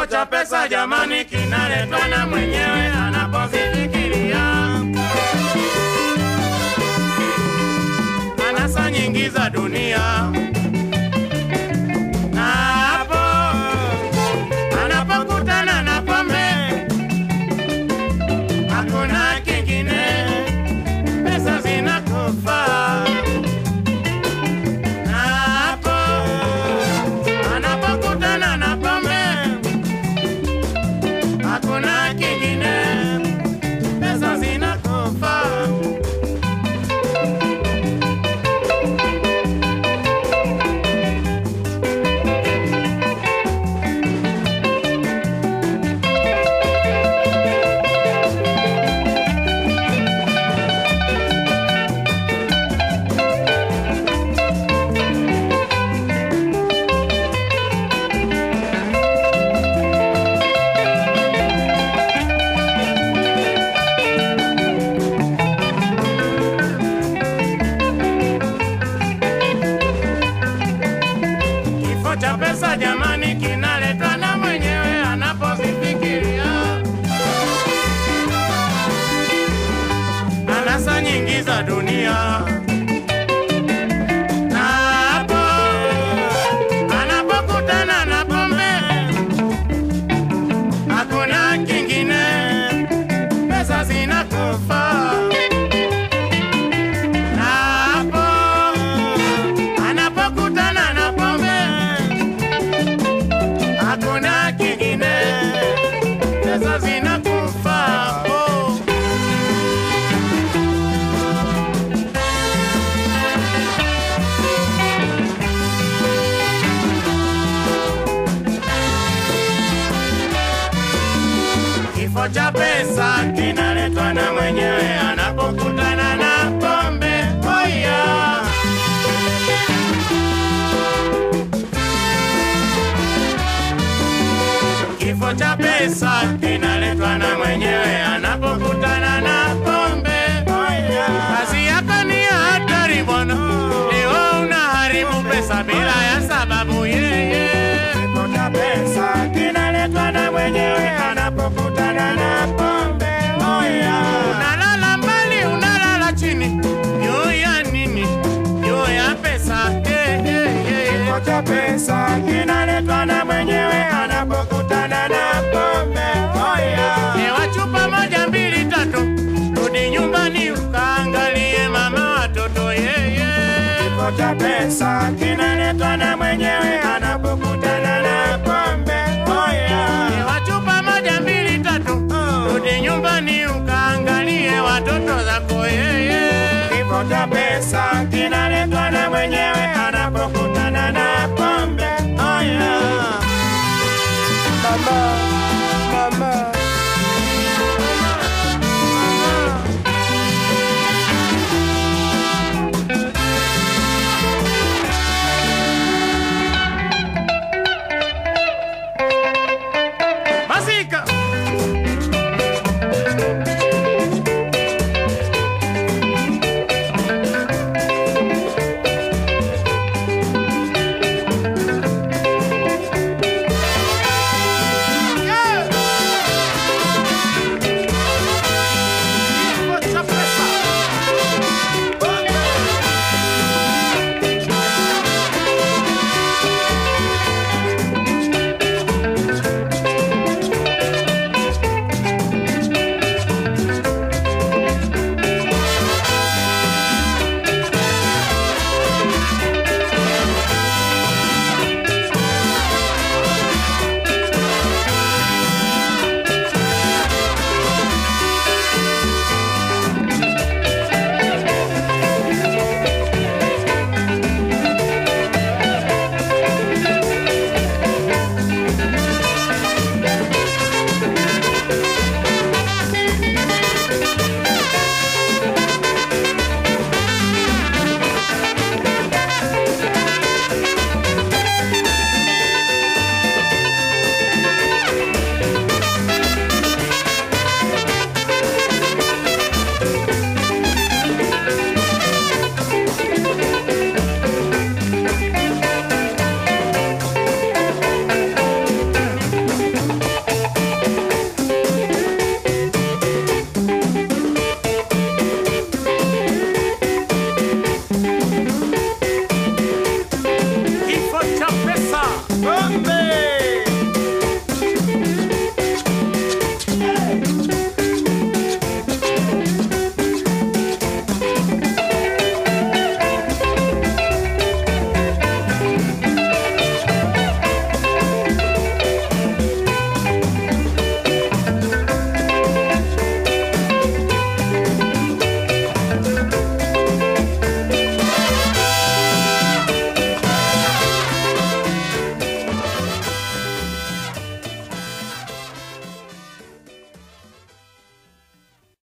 Kifo cha pesa jamani, kinaletwa na mwenyewe anapozifikiria. Anasa nyingi za dunia na hapo anapokutana na pombe, hakuna kingine, pesa zinakufa. Na hapo anapokutana na pombe, hakuna kingine, pesa zinakufa. Kifo cha pesa jamani, kinaletwa na mwenyewe anapozifikiria. Anasa nyingi za dunia na hapo anapokutana na pombe, hakuna kingine, pesa zinakufa. Na hapo anapokutana na pombe, hakuna kingine, pesa zinakufa. Oh. Kifo cha pesa kinaletwa na mwenyewe anapokutana na pombe. Oh yeah. Kifo cha pesa kinaletwa na mwenyewe anapokutana na pombe. Oh yeah. Kazi yako ni ya hatari bwana, leo unaharibu pesa bila ya sababu yeye. Kifo cha pesa kinaletwa na mwenyewe anapokutana na pombe. Oh yeah. Unalala mbali, unalala chini, juu ya nini? Juu ya pesa. Hey, hey, hey. Kifo cha pesa kinaletwa na mwenyewe anapokutana na pombe. Oh yeah. Ewa chupa moja mbili tatu, rudi nyumbani ukaangalie mama watoto yeye. Kifo cha pesa kinaletwa na mwenyewe ana